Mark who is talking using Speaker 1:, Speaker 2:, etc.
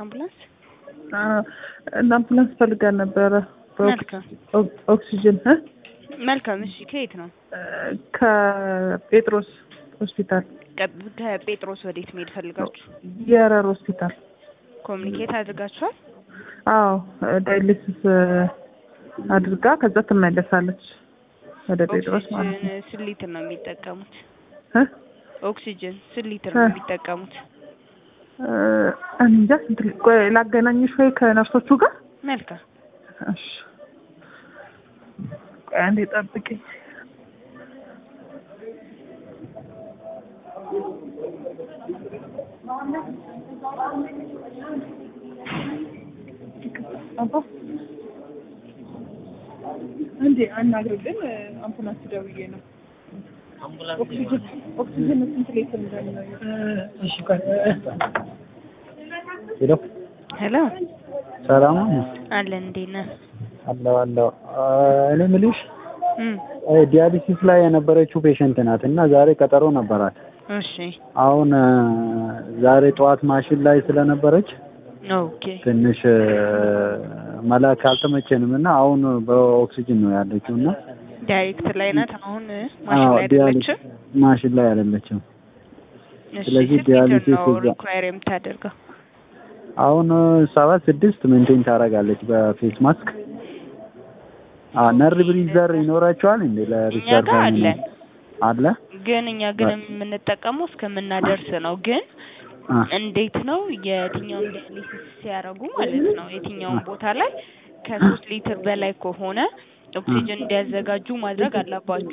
Speaker 1: አምቡላንስ?
Speaker 2: እና አምቡላንስ ፈልጋል ነበረ
Speaker 1: መልካም
Speaker 2: ኦክሲጅን እ
Speaker 1: መልካም። እሺ ከየት ነው?
Speaker 2: ከጴጥሮስ ሆስፒታል
Speaker 1: ቀ- ከጴጥሮስ ወዴት መሄድ ፈልጋችሁ?
Speaker 2: የረር ሆስፒታል።
Speaker 1: ኮሚኒኬት አድርጋችኋል?
Speaker 2: አዎ ዳይሊሲስ አድርጋ ከዛ ትመለሳለች ወደ ጴጥሮስ ማለት ነው።
Speaker 1: ኦክሲጅን ስንት ሊትር ነው የሚጠቀሙት?
Speaker 2: እ?
Speaker 1: ኦክሲጅን ስንት ሊትር ነው
Speaker 2: እ።
Speaker 1: የሚጠቀሙት?
Speaker 2: እ፣ እኔ እንጃ ስንት ሊ- ቆይ ላገናኝሽ ወይ ከነርሶቹ ጋር?
Speaker 1: መልካም
Speaker 2: እሺ ቆይ አንዴ ጠብቂኝ። አባ እንዴ አናግርልን አምቡላንስ ደውዬ ነው። ኦክሲጅን ኦክሲጅን ስንት ሊትር እንደሚለው
Speaker 3: ሄሎ
Speaker 1: ሄሎ
Speaker 3: ሰላም ነው?
Speaker 1: አለን እንዴት ነህ?
Speaker 3: አለው አለው። እኔ የምልሽ
Speaker 1: እም፣
Speaker 3: ዲያሊሲስ ላይ የነበረችው ፔሸንት ናት እና ዛሬ ቀጠሮ ነበራት።
Speaker 1: እሺ
Speaker 3: አሁን እ፣ ዛሬ ጠዋት ማሽን ላይ ስለነበረች
Speaker 1: ኦኬ
Speaker 3: ትንሽ እ፣ መላክ አልተመቸንም እና አሁን በኦክሲጅን ነው ያለችው እና
Speaker 1: ዳይሬክት ላይ ናት አሁን ማሽን
Speaker 3: አዎ፣
Speaker 1: ላይ
Speaker 3: ዲያሊሲስ
Speaker 1: አይደለችም?
Speaker 3: ማሽን ላይ አይደለችም።
Speaker 1: እሺ
Speaker 3: ስለዚህ
Speaker 1: ስንት ሊትር
Speaker 3: ዲያሊሲስ
Speaker 1: ነው
Speaker 3: እዛ-
Speaker 1: ሪኳየር የምታደርገው?
Speaker 3: አሁን ሰባት ስድስት ሜንቴን ታደርጋለች በፌስ ማስክ። አዎ ነር ብሪዘር ይኖራቸዋል እንዴ
Speaker 1: እኛ
Speaker 3: ለሪዘርቭ
Speaker 1: ጋር አለን
Speaker 3: አለ
Speaker 1: ግን እኛ ግን የምንጠቀመው እስከምናደርስ ነው። ግን
Speaker 3: አ
Speaker 1: እንዴት ነው የትኛውን ዳያሊሲስ ሲያደርጉ ማለት ነው የትኛውን ቦታ ላይ ከሶስት ሊትር በላይ ከሆነ ኦክሲጅን እንዲያዘጋጁ ማድረግ አለባችሁ።